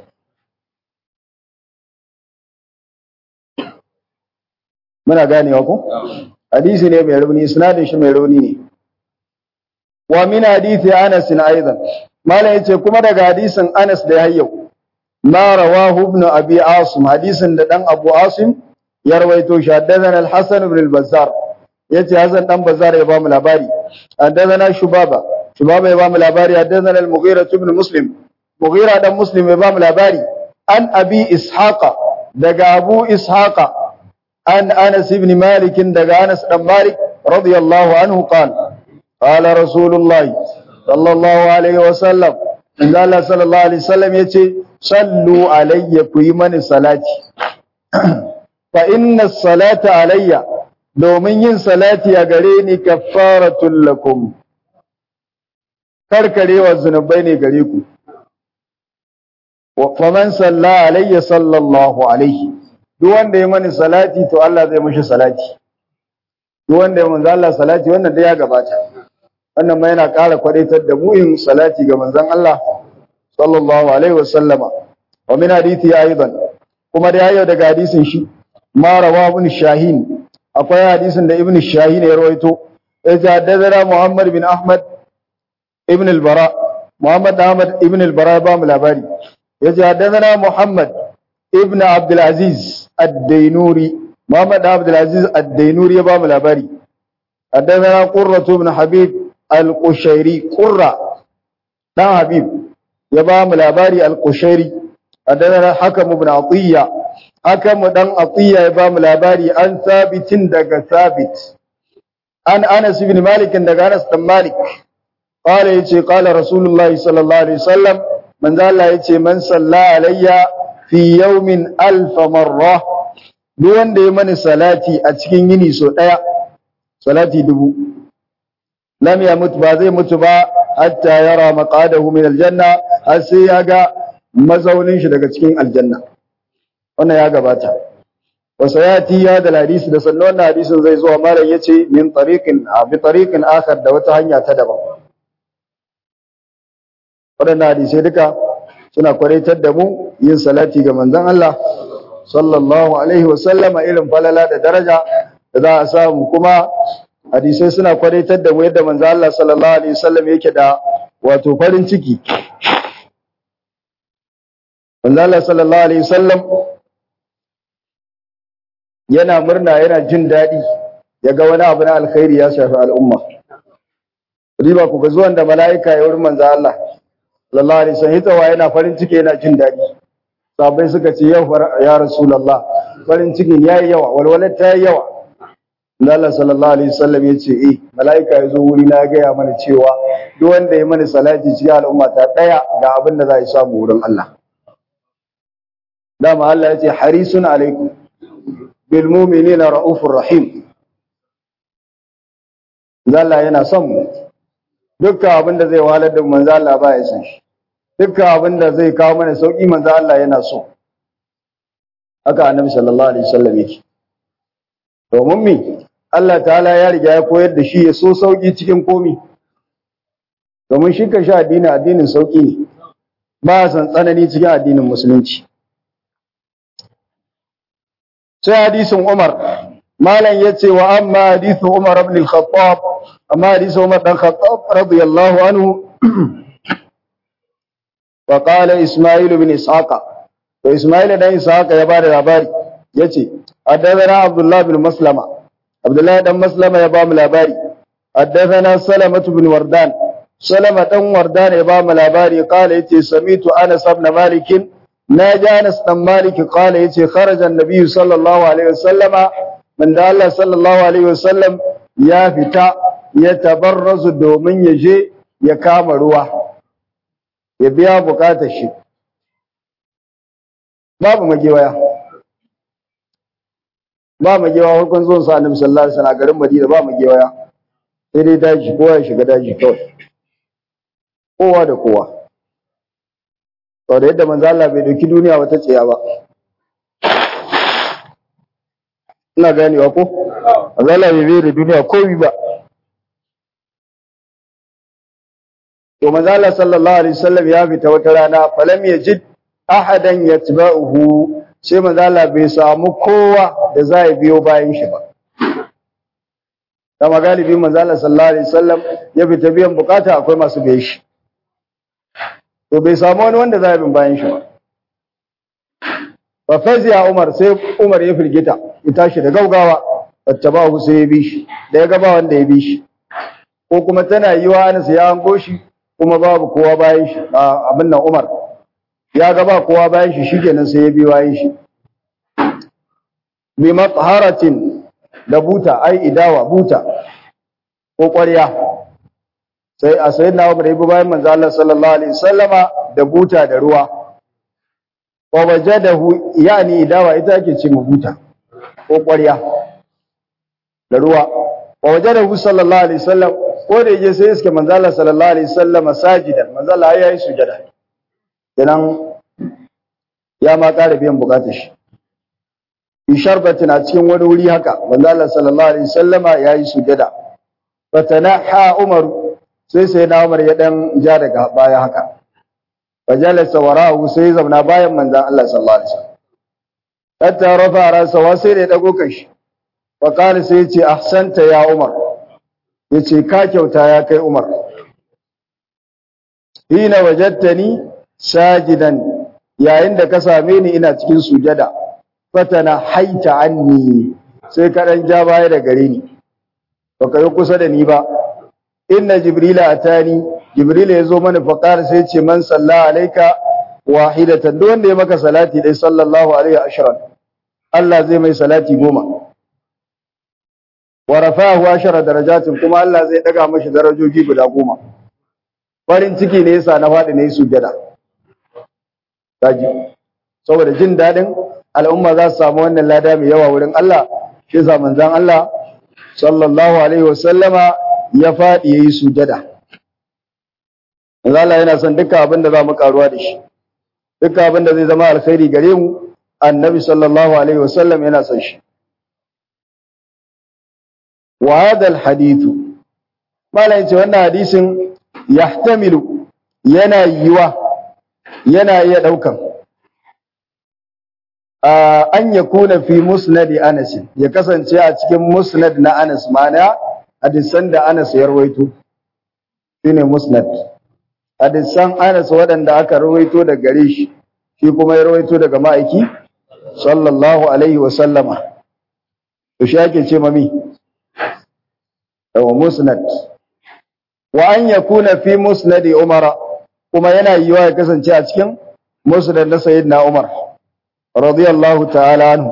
muna ganewa ko hadisi ne mai rauni sinadin shi mai rauni ne wa min hadisi Anas aidan malam yace kuma daga hadisin Anas da yayyau ma rawahu ibn abi asim hadisin da dan abu asim ya rawaito shi haddathana al-hasan ibn al-bazzar yace hasan dan bazzar ya ba mu labari haddathana shubaba shubaba ya ba mu labari haddathana al-mughira ibn muslim mughira dan muslim ya ba mu labari an abi ishaqa daga abu ishaqa an anas ibn malik daga anas dan malik radiyallahu anhu qala قال رسول الله صلى الله عليه وسلم إن الله صلى الله عليه وسلم يتي صلوا علي كيمن صلاتي فإن الصلاة علي domin yin salati a gare ni kaffaratul lakum karkarewa zunubai ne gare ku wa faman salla alayya sallallahu alaihi duk wanda ya mani salati to Allah zai mishi salati duk wanda ya manzo Allah salati wannan da ya gabata wannan ma yana ƙara kwadaitar da mu'in salati ga manzon Allah sallallahu alaihi wasallama wa min hadithi aidan kuma da yayo daga hadisin shi ma rawa ibn shahin akwai hadisin da ibn shahin ya rawaito ya jaddada Muhammad bin Ahmad ibn al-Bara Muhammad Ahmad ibn al-Bara ba mu labari ya jaddada Muhammad ibn Abdul Aziz ad-Dainuri Muhammad Abdul Aziz ad-Dainuri ya ba mu labari حدثنا قرة بن حبيب al-Qushairi Qurra dan Habib ya ba mu labari al-Qushairi adana Hakam ibn Atiyya Hakam dan Atiyya ya ba mu labari an sabitin daga sabit an Anas ibn Malik daga Anas dan Malik qala yace qala Rasulullahi sallallahu alaihi wasallam man Allah yace man salla alayya fi yawmin alf marra duk wanda ya mani salati a cikin yini so daya salati dubu lam yamut ba zai mutu ba hatta yara maqadahu min aljanna har sai ya ga mazaunin shi daga cikin aljanna wannan ya gabata wa sayati ya da hadisi da sannan wannan hadisin zai zuwa malam yace min tariqin bi tariqin akhar da wata hanya ta daban wadannan hadisai duka suna kwaraitar da mu yin salati ga manzon Allah sallallahu alaihi wa sallama irin falala da daraja da za a samu kuma hadisai suna kwadaitar da mu yadda manzo Allah sallallahu alaihi wasallam yake da wato farin ciki manzo Allah sallallahu alaihi wasallam yana murna yana jin daɗi yaga wani abu na alkhairi ya shafi al'umma riba ku ga zuwan da mala'ika ya wurin manzo Allah sallallahu alaihi wasallam hitawa yana farin ciki yana jin daɗi sabai suka ce yau ya rasulullah farin cikin yayi yawa walwalar ta yi yawa Allah sallallahu alaihi wasallam ya ce eh mala'ika ya zo wuri na gaya mana cewa duk wanda ya mana salati cikin al'umma ta daya ga abin da za a samu wurin Allah dama Allah ya ce harisun alaikum bil mu'minina raufur rahim Allah yana son mu dukkan abin da zai wahalar da manzo Allah ba ya san shi dukkan abin da zai kawo mana sauki manzo Allah yana so haka annabi sallallahu alaihi wasallam yake domin me Allah ta'ala ya riga ya koyar da shi ya so sauki cikin komi domin shi ka sha addini addinin sauki ne ba san tsanani cikin addinin musulunci sai hadisin Umar malam yace wa amma hadisu Umar ibn al-Khattab amma hadisu Umar dan Khattab radiyallahu anhu fa qala isma'il ibn ishaqa to isma'il dan ishaqa ya bada labari yace haddathana abdullah bin maslama abdullah dan maslama ya ba mu labari haddathana salamah bin wardan salama dan wardan ya ba mu labari qala yace samitu anas ibn malik naji anas dan malik qala yace kharaja an-nabiy sallallahu alaihi wasallama man da Allah sallallahu alaihi wasallam ya fita ya tabarrazu domin ya je ya kama ruwa ya biya bukatar shi babu magewaya ba magewa farkon zuwan sa annabi sallallahu alaihi wasallam garin Madina ba magewaya sai dai daji kowa ya shiga daji kawai kowa da kowa to da yadda manzo Allah bai dauki duniya wata tsiya ba ina ganewa ko manzo Allah bai bai da duniya komai ba to manzo Allah sallallahu alaihi wasallam ya fita wata rana falam yajid ahadan yatba'uhu sai manzo Allah bai samu kowa da za ya biyo bayan shi ba kama galibi manzo Allah sallallahu alaihi wasallam ya fita biyan bukata akwai masu biye shi to bai samu wani wanda za ya bin bayan shi ba fa faziya Umar sai Umar ya firgita ya tashi da gaugawa fattabahu sai ya bi shi da ya gaba wanda ya bi shi ko kuma tana yiwa Anas ya hango shi kuma babu kowa bayan shi abin nan Umar ya ga ba kowa bayan shi shikenan sai ya bi bayan shi bi matharatin da buta ai idawa buta ko ƙwarya sai a sayi na Umar ibi bayan manzo Allah sallallahu alaihi wasallama da buta da ruwa wa wajadahu yani idawa ita ake ce buta ko ƙwarya da ruwa wa wajadahu sallallahu alaihi wasallam ko da yaje sai iske manzo Allah sallallahu alaihi wasallama sajidan manzo Allah ya yi sujada kenan ya ma ƙara biyan bukatar shi fi sharbatin a cikin wani wuri haka manzo Allah sallallahu alaihi wasallama yayi sujada fatanaha Umar sai sai na Umar ya dan ja daga baya haka fajalasa warahu sai zauna bayan manzo Allah sallallahu alaihi wasallam hatta rafa rasa wa sai da dago kashi fa qala sai yace ahsanta ya Umar yace ka kyauta ya kai Umar hina wajadtani sajidan yayin da ka same ni ina cikin sujada fatana haita anni sai ka dan ja baya da gare ni baka yi kusa da ni ba inna jibrila atani jibrila yazo mana faqar sai ce man salla alayka wahidatan duk wanda ya maka salati dai sallallahu alaihi ashran Allah zai mai salati goma wa rafa'ahu ashara darajatin kuma Allah zai daga mashi darajoji guda goma farin ciki ne yasa na faɗi ne sujada kaji saboda jin dadin al'umma za su samu wannan lada mai yawa wurin Allah shi yasa manzon Allah sallallahu alaihi wasallama ya faɗi yayi sujada Allah yana son dukkan abin da za mu karuwa da shi dukkan abin da zai zama alkhairi gare mu annabi sallallahu alaihi wasallam yana son shi wa hadha alhadithu malai ce wannan hadisin yahtamilu yana yiwa yana iya daukan an ya kuna fi musnadi Anas ya kasance a cikin musnad na Anas mana hadisan da Anas ya rawaito shine musnad hadisan Anas waɗanda aka rawaito da gare shi shi kuma ya rawaito daga ma'aiki sallallahu alaihi wa sallama to shi ake ce mami yawa musnad wa an yakuna fi musnadi Umar kuma yana yiwa ya kasance a cikin musnad na sayyidina Umar رضي الله تعالى عنه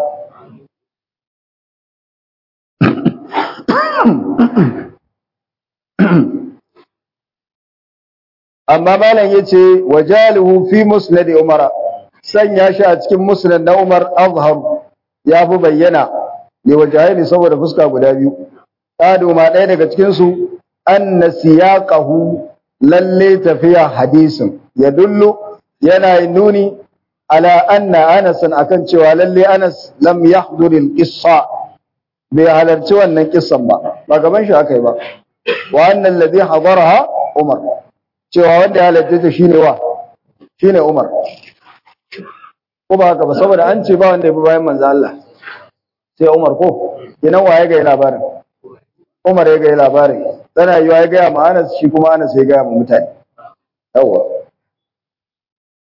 amma malam yace wajaluhu fi musnad umara sanya shi a cikin musnad na umar azhar ya fi bayyana ne wajahi saboda fuska guda biyu kadu ma ɗaya daga cikin su anna siyaqahu lalle tafiya hadisin ya dullu yana nuni ala anna Anas akan cewa lalle Anas lam yahdur al-qissa bai halarci wannan kissan ba ba gaban shi aka yi ba wa anna alladhi hadaraha Umar cewa wanda ya halarci ta shine wa shine Umar ko ba haka ba saboda an ce ba wanda ya bi bayan manzo Allah sai Umar ko kinan waye ga labarin Umar ya ga labarin tana yiwa ya ga ma Anas shi kuma Anas ya ga ma mutane yawa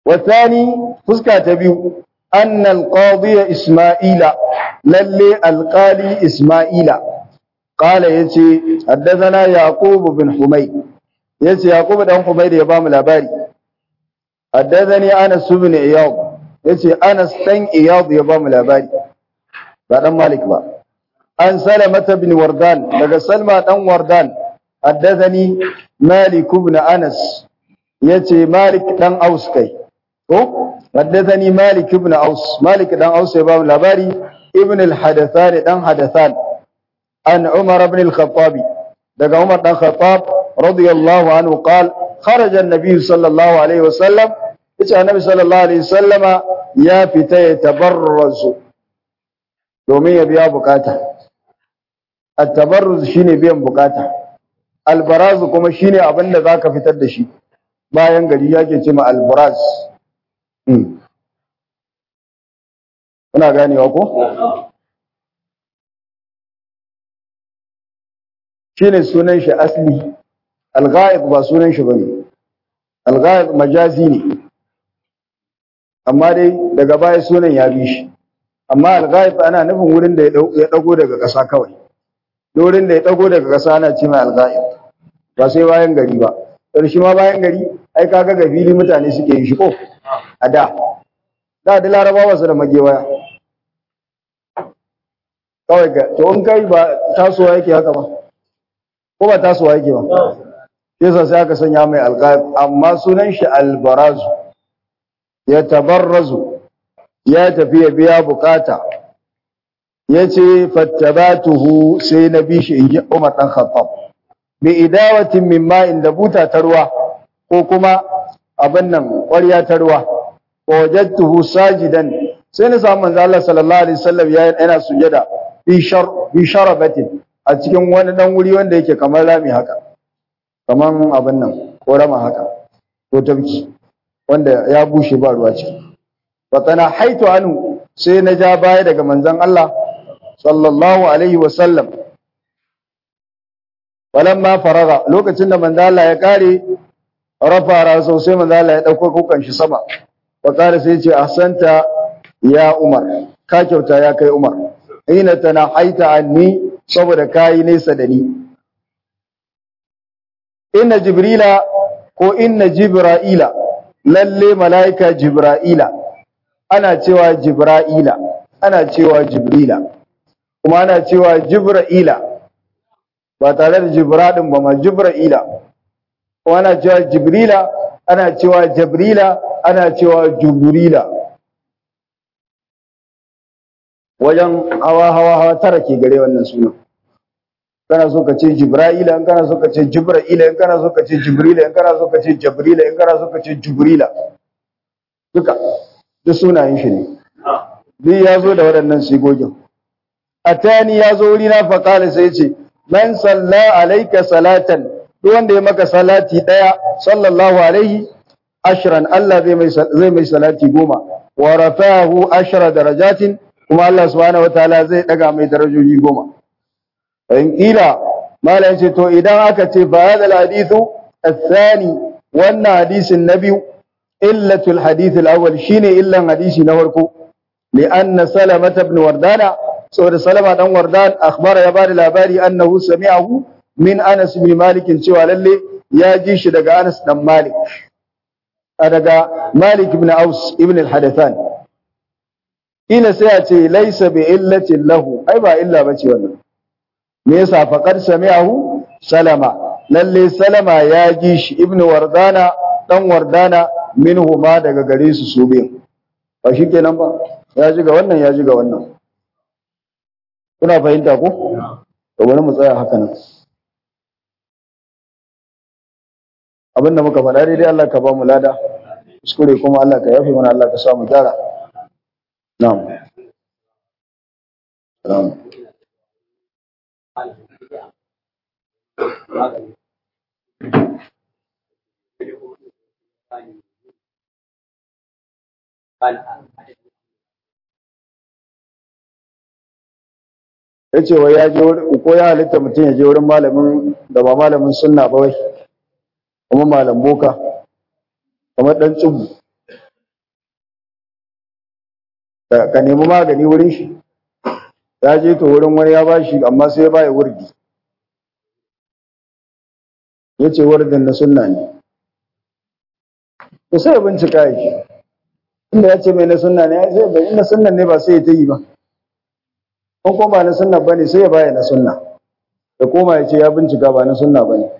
والثاني فسكة تبيو أن القاضي إسماعيل للي القالي إسماعيل قال يتي حدثنا يعقوب بن حميد يتي يعقوب بن حميد يبام الأباري حدثني أنس بن إياض يتي أنس تن إياض يبام الأباري بعد مالك با عن سلمة بن وردان لقى سلمة بن وردان حدثني مالك بن أنس يتي مالك بن أوس كي حدثني مالك بن أوس مالك بن أوس يبام الأباري ابن الحدثان بن حدثان عن عمر بن الخطاب لقى عمر بن الخطاب رضي الله عنه قال خرج النبي صلى الله عليه وسلم yace annabi sallallahu alaihi wasallama ya fita ya tabarrazu domin ya biya bukata at-tabarruz shine biyan bukata al-baraz kuma shine abin da zaka fitar da shi bayan gari yake ce ma al-baraz kuna ganewa ko shine sunan shi asli al-ghaib ba sunan shi bane al-ghaib majazi ne amma dai daga baya sunan ya bi shi amma al-ghaib ana nufin wurin da ya dago daga ƙasa kawai wurin da ya dago daga ƙasa ana ce mai al-ghaib ba sai bayan gari ba shi ma bayan gari ai kaga ga fili mutane suke yi shi ko a da da da larabawa su da magewaya kawai ga to in kai ba tasowa yake haka ba ko ba tasowa yake ba yasa sai aka sanya mai al-ghaib amma sunan shi al-barazu ya tabarrazu ya tafi ya biya bukata ya ce fattabatuhu sai na bi shi in ji Umar ɗan Khattab bi idawatin min ma'in da buta ta ruwa ko kuma abin nan ƙwarya ta ruwa wa wajadtuhu sajidan sai na samu manzo Allah sallallahu alaihi wasallam ya yana sujada bi shar bi sharabatin a cikin wani dan wuri wanda yake kamar rami haka kaman abin nan ko rama haka ko tabki wanda ya bushe ba ruwa ciki fatana haitu anu sai na ja baya daga manzon Allah sallallahu alaihi wasallam falamma faraga lokacin da manzon Allah ya kare rafa raso sai manzon Allah ya dauko kukan shi sama wa kare sai ya ce ahsanta ya Umar ka kyauta ya kai Umar ina tana haita anni saboda kai nesa da ni inna jibrila ko inna jibra'ila lalle mala'ika Jibra'ila, ana cewa Jibra'ila, ana cewa Jibrila, kuma ana cewa Jibra'ila, ba tare da Jibraɗin ba ma Jibra'ila, kuma ana cewa Jibrila, ana cewa Jabrila, ana cewa Juburila. Wajen hawa hawa hawa tara ke gare wannan sunan. kana so ka ce Jibra'ila in kana so ka ce Jibra'ila in kana so ka ce Jibrila in kana so ka ce Jabrila in kana so ka ce Jibrila duka duk sunayen shi ne duk ya zo da waɗannan sigogin atani ya zo wuri na faƙala sai ce man salla alaika salatan duk wanda ya maka salati ɗaya sallallahu alaihi ashran Allah zai mai zai mai salati goma wa rafa'ahu ashra darajatin kuma Allah subhanahu wataala zai daga mai darajoji goma in kila mala yace to idan aka ce fa hadal hadithu athani wannan hadisin na biyu illatul hadith al-awwal shine illan hadisi na farko li'anna salama ibn wardana saboda salama dan wardan akhbara ya bada labari annahu sami'ahu min anas ibn malik cewa lalle ya ji shi daga anas dan malik daga malik ibn aus ibn al-hadathan ila sai ya ce laysa bi illatin lahu ai ba illa bace wannan me yasa faqad sami'ahu salama lalle salama ya ji shi ibnu wardana dan wardana minhu ma daga gare su su biyu ba shikenan ba ya ji ga wannan ya ji ga wannan kuna fahimta ko to bari mu tsaya haka nan abinda muka faɗa daidai Allah ka ba mu lada kuskure kuma Allah ka yafe mana Allah ka sa mu gyara na'am na'am ya ce wai ya je ko ya halitta mutum ya je wurin malamin da ba malamin sunna ba wai kuma malam boka kamar dan tsubu ka nemi magani wurin shi ya je to wurin wani ya bashi amma sai ya baya wurdi ya ce wurdin na sunna ne to sai ya bincika ya shi inda ya ce mai na sunna ne ya sai bai na sunna ne ba sai ya ta yi ba ko kuma ba na sunna ba ne sai ya baya na sunna da koma ya ce ya bincika ba na sunna ba ne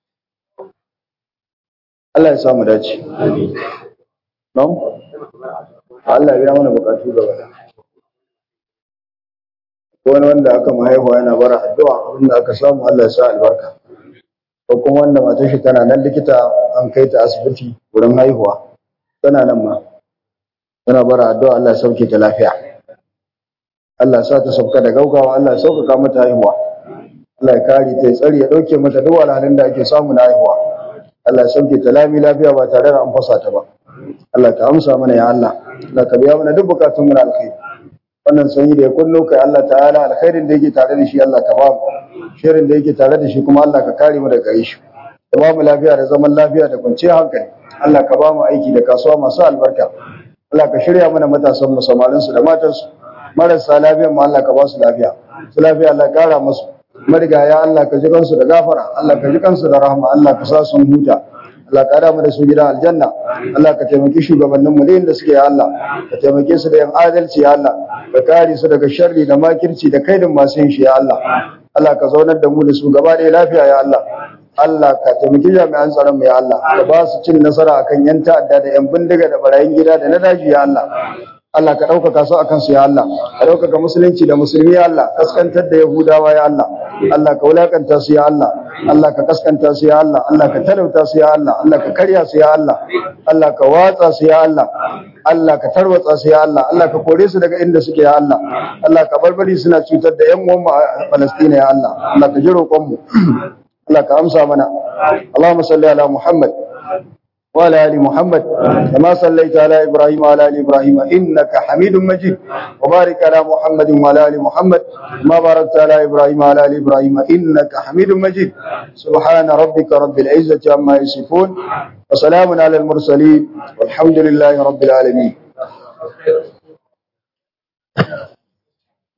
Allah ya samu dace. Nam? Allah ya mana bukatu gaba da. Ko wani wanda aka mahaihuwa yana bara addu'a abinda aka samu Allah ya sa albarka. Ko kuma wanda matar shi tana nan likita an kai ta asibiti wurin haihuwa. Tana nan ma. Tana bara addu'a Allah ya sauke ta lafiya. Allah ya sa ta sauka da gaugawa Allah ya sauƙaƙa mata haihuwa. Allah ya kare ta ya tsare ya ɗauke mata duk wahalhalun da ake samu na haihuwa. Allah ya sauke ta lami lafiya ba tare da an fasa ta ba. Allah ka amsa mana ya Allah. Allah ka biya mana duk bukatun mu na alkhairi. Wannan sanyi da ya kunno kai Allah ta'ala alkhairin da yake tare da shi Allah ka ba mu. Shirin da yake tare da shi kuma Allah ka kare mu daga shi. Da ba mu lafiya da zaman lafiya da kwanciyar hankali. Allah ka ba mu aiki da kasuwa masu albarka. Allah ka shirya mana matasan mu samarin su da matan su. Marasa lafiya mu Allah ka ba su lafiya. Su lafiya Allah kara musu. marigaya Allah ka ji kansu da gafara Allah ka ji kansu da rahama Allah ka sa sun huta Allah ka mu da su gidan aljanna Allah ka taimaki shugabannin mu da suke ya Allah ka taimake su da yan adalci ya Allah ka kare su daga sharri da makirci da kaidin masu yin shi ya Allah Allah ka zaunar da mu da su gaba da lafiya ya Allah Allah ka taimaki jami'an tsaron mu ya Allah ka ba su cin nasara akan yan ta'adda da yan bindiga da barayin gida da na daji ya Allah Allah ka ɗaukaka su a kansu ya Allah, ka ɗaukaka musulunci da musulmi ya Allah, kaskantar da Yahudawa ya Allah, Allah ka wulakanta su ya Allah, Allah ka kaskanta su ya Allah, Allah ka talauta su ya Allah, Allah ka karya su ya Allah, Allah ka watsa su ya Allah, Allah ka tarwatsa su ya Allah, Allah ka kore su daga inda suke ya Allah, Allah ka barbari suna cutar da 'yan uwanmu a Falastina ya Allah, Allah ka ji roƙonmu, Allah ka amsa mana. Allahumma salli ala Muhammad. وعلى ال محمد كما صليت على ابراهيم وعلى ال ابراهيم انك حميد مجيد وبارك على محمد وعلى ال محمد كما باركت على ابراهيم وعلى ال ابراهيم انك حميد مجيد سبحان ربك رب العزه عما يصفون وسلام على المرسلين والحمد لله رب العالمين